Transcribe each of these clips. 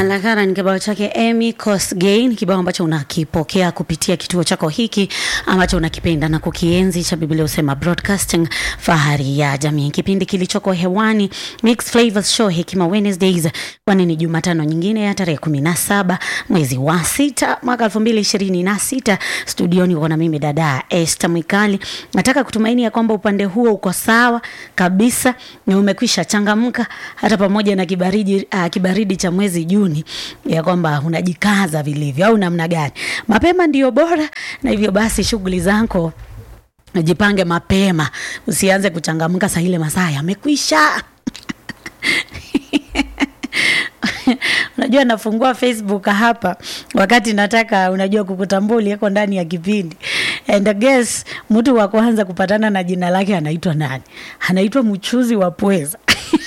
Alakara ni kibao chake Amy Kosgei, kibao ambacho unakipokea kupitia kituo chako hiki ambacho unakipenda na kukienzi cha Biblia Usema Broadcasting, fahari ya jamii, kipindi kilichoko hewani Mixed Flavors Show, Hekima Wednesdays, kwani ni Jumatano nyingine ya tarehe kumi na saba mwezi wa sita mwaka elfu mbili ishirini na sita. Studioni uko na mimi dada Esther Mwikali. Nataka kutumaini ya kwamba upande huo uko sawa kabisa na umekwisha changamka hata pamoja na kibaridi, uh, kibaridi cha mwezi Juni, ya kwamba unajikaza vilivyo au namna gani? Mapema ndio bora, na hivyo basi shughuli zako jipange mapema, usianze kuchangamka saa ile masaa yamekwisha. Unajua, nafungua Facebook hapa wakati nataka, unajua, kukutambua uliyeko ndani ya kipindi and I guess mtu wa kwanza kupatana na jina lake anaitwa nani? Anaitwa mchuzi wa pweza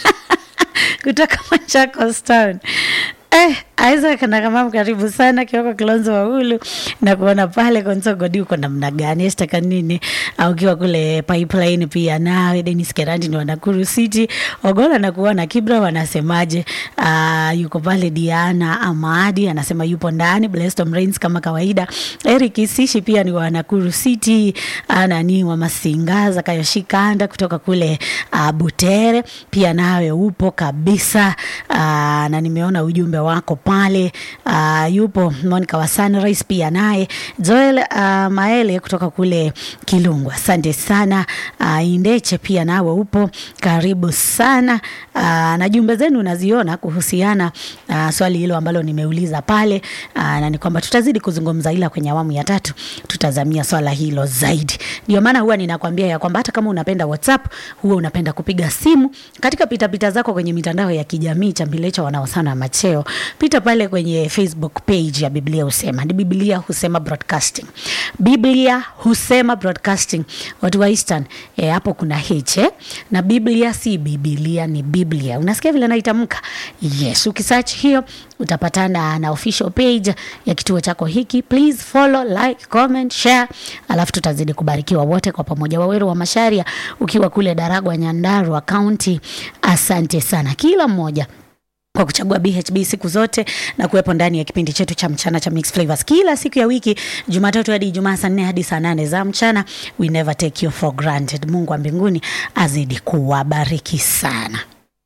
kutoka Machakos Town. Eh, Isaac na kama karibu sana Kioko Kilonzo wa Hulu na kuona pale Konso Godi uko namna gani? Esther Kanini au ukiwa kule Pipeline pia nawe Dennis Kerandi ni wa Nakuru City. Ogola na kuona Kibra wanasemaje? Uh, yuko pale Diana Amadi anasema yupo ndani Blessed Rains kama kawaida. Eric Isishi pia ni wa Nakuru City. Ana ni wa Masinga Zakayo Shikanda kutoka kule uh, Butere pia nawe upo kabisa. Uh, na nimeona ujumbe wako pale uh, yupo Monica wa Sunrise pia naye Joel uh, Maele kutoka kule Kilungwa, asante sana uh, Indeche pia nawe upo karibu sana uh, na jumbe zenu naziona kuhusiana uh, swali hilo ambalo nimeuliza pale uh, na ni kwamba tutazidi kuzungumza, ila kwenye awamu ya tatu tutazamia swala hilo zaidi. Ndio maana huwa ninakwambia ya kwamba hata kama unapenda WhatsApp, huwa unapenda kupiga simu katika pitapita zako kwenye mitandao ya kijamii Chambilecho wanaosana macheo pita pale kwenye Facebook page ya Biblia Husema, ni Biblia Husema Broadcasting, Biblia Husema Broadcasting. Watu wa Eastern eh, hapo kuna H eh? na Biblia si Biblia, ni Biblia. Unasikia vile naitamka? Yes, ukisearch hiyo utapatana na official page ya kituo chako hiki. Please follow, like, comment, share, alafu tutazidi kubarikiwa wote kwa pamoja. Waweru wa Masharia ukiwa kule Daragwa, Nyandarua County, asante sana kila mmoja kwa kuchagua BHB siku zote na kuwepo ndani ya kipindi chetu cha mchana cha Mixed Flavors kila siku ya wiki, Jumatatu hadi Ijumaa saa nne hadi saa nane za mchana. We never take you for granted. Mungu wa mbinguni azidi kuwabariki sana.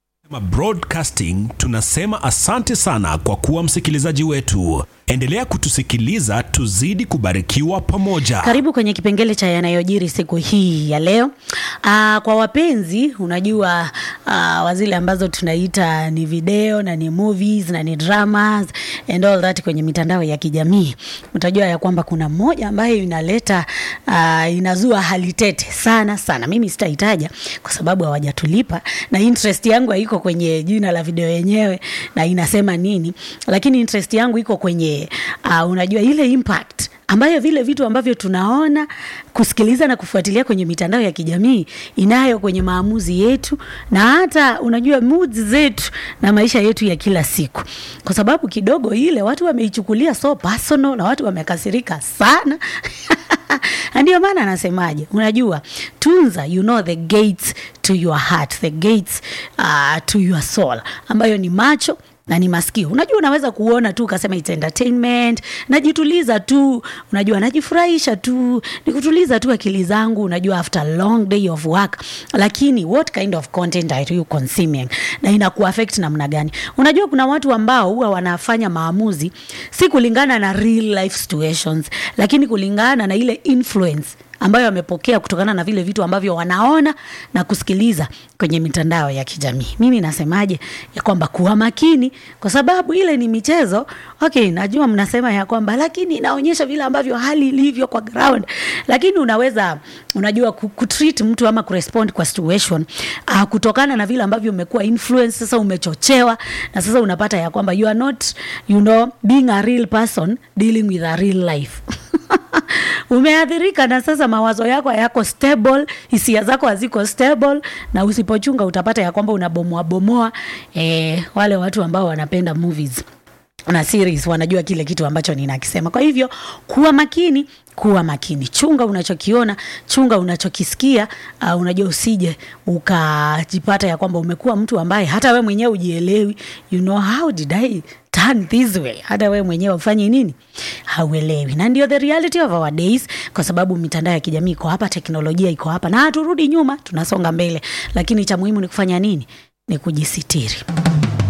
Broadcasting tunasema asante sana kwa kuwa msikilizaji wetu. Endelea kutusikiliza, tuzidi kubarikiwa pamoja. Karibu kwenye kipengele cha yanayojiri siku hii ya leo. Aa, kwa wapenzi, unajua aa, wa zile ambazo tunaita ni video na ni movies na ni dramas and all that kwenye mitandao ya kijamii, utajua ya kwamba kuna moja ambayo inaleta aa, inazua hali tete sana sana. Mimi sitaitaja kwa sababu hawajatulipa na interest yangu haiko kwenye jina la video yenyewe na inasema nini, lakini interest yangu iko kwenye uh, unajua ile impact ambayo vile vitu ambavyo tunaona kusikiliza na kufuatilia kwenye mitandao ya kijamii inayo kwenye maamuzi yetu na hata unajua moods zetu na maisha yetu ya kila siku, kwa sababu kidogo ile watu wameichukulia so personal na watu wamekasirika sana ndio maana anasemaje, unajua tunza, you know the gates to your heart, the gates uh, to your soul, ambayo ni macho na ni masikio. Unajua, unaweza kuona tu ukasema it's entertainment, najituliza tu, unajua najifurahisha tu, nikutuliza tu akili zangu, unajua after a long day of work. Lakini what kind of content are you consuming na inaku affect namna gani? Unajua kuna watu ambao huwa wanafanya maamuzi si kulingana na real life situations, lakini kulingana na ile influence ambayo wamepokea kutokana na vile vitu ambavyo wanaona na kusikiliza kwenye mitandao ya kijamii. Mimi nasemaje ya kwamba kuwa makini, kwa sababu ile ni michezo. Okay, najua mnasema ya kwamba lakini inaonyesha vile ambavyo hali ilivyo kwa ground, lakini unaweza unajua kutreat mtu ama kurespond kwa situation uh, kutokana na vile ambavyo umekuwa influence, sasa umechochewa, na sasa unapata ya kwamba you are not you know being a real person dealing with a real life umeathirika na sasa mawazo yako hayako stable, hisia zako haziko stable, na usipochunga utapata ya kwamba unabomoa bomoa eh, wale watu ambao wanapenda movies na series wanajua kile kitu ambacho ninakisema. Kwa hivyo kuwa makini, kuwa makini, chunga unachokiona, chunga unachokisikia. Uh, unajua usije ukajipata ya kwamba umekuwa mtu ambaye hata we mwenyewe ujielewi, you know how did I turn this way, hata we mwenyewe ufanye nini, hauelewi. Na ndio the reality of our days, kwa sababu mitandao ya kijamii iko hapa, teknolojia iko hapa, na haturudi nyuma, tunasonga mbele, lakini cha muhimu ni kufanya nini? Ni kujisitiri.